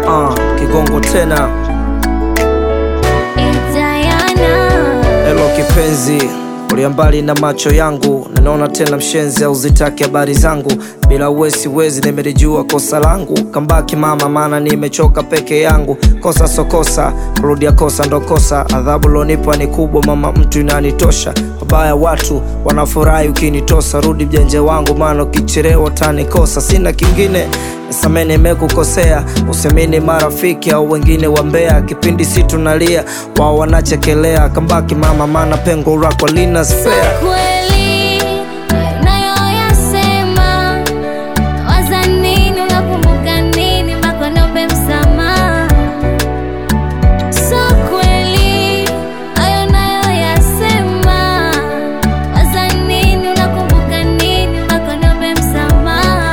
uh, kigongo tena Diana. Hello kipenzi, ulia mbali na macho yangu, ninaona tena mshenzi au zitaki habari zangu. Bila uwe siwezi, nimelijua kosa langu. Kambaki mama, maana nimechoka peke yangu. Kosa so kosa, kurudia kosa ndo kosa. Adhabu lonipa ni kubwa mama, mtu inanitosha. Wabaya watu wanafurahi ukinitosa, rudi mjenje wangu, maana ukichelewa utanikosa. Sina kingine Nisamee nimekukosea, usemini marafiki au wengine wambea. Kipindi si tunalia, wao wanachekelea. Kambaki mama, maana pengo lako lina spare. Kweli unayoyasema, waza nini? Unakumbuka nini mpaka niombe msamaha? So kweli hayo unayoyasema, waza nini? Unakumbuka nini mpaka niombe msamaha?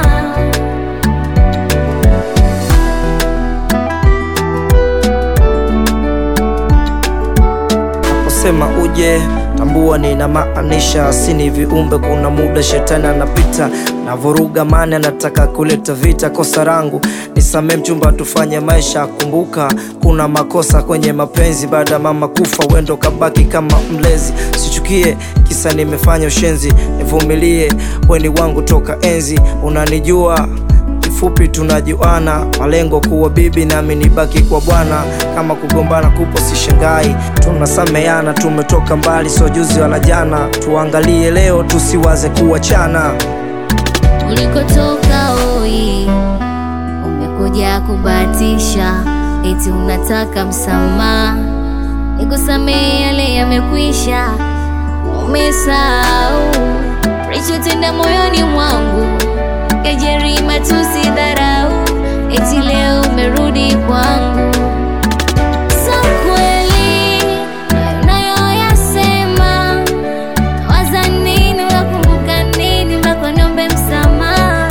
Naposema uje tambua ninamaanisha, sini viumbe. Kuna muda shetani anapita na vuruga mani, anataka kuleta vita. Kosa rangu nisamee mchumba, tufanye maisha. Kumbuka kuna makosa kwenye mapenzi, baada ya mama kufa wendo kabaki kama mlezi. Sichukie kisa nimefanya ushenzi, nivumilie, weni wangu toka enzi, unanijua kifupi tunajuana, malengo kuwa bibi nami nibaki kwa bwana. Kama kugombana kupo sishangai, tunasameana, tumetoka mbali, so juzi wala jana. Tuangalie leo, tusiwaze kuachana. Ulikotoka oi, umekuja kubahatisha, eti unataka msamaha. Nikusamehe, yale yamekwisha, umesahau lichotenda moyoni mwangu, kejeri, matusi, dharau, eti leo umerudi kwangu. So kweli unayoyasema, waza nini? Unakumbuka nini mpaka niombe msamaha?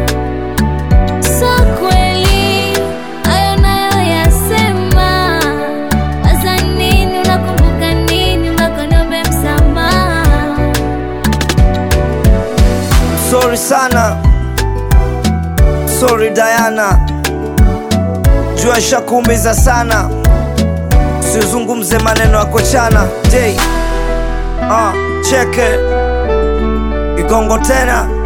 So kweli hayo unayoyasema, waza nini? Unakumbuka nini mpaka niombe msamaha? Sorry sana, sorry Diana, jua shakuumiza sana, usizungumze maneno ya kochana. J uh, cheke kigongo tena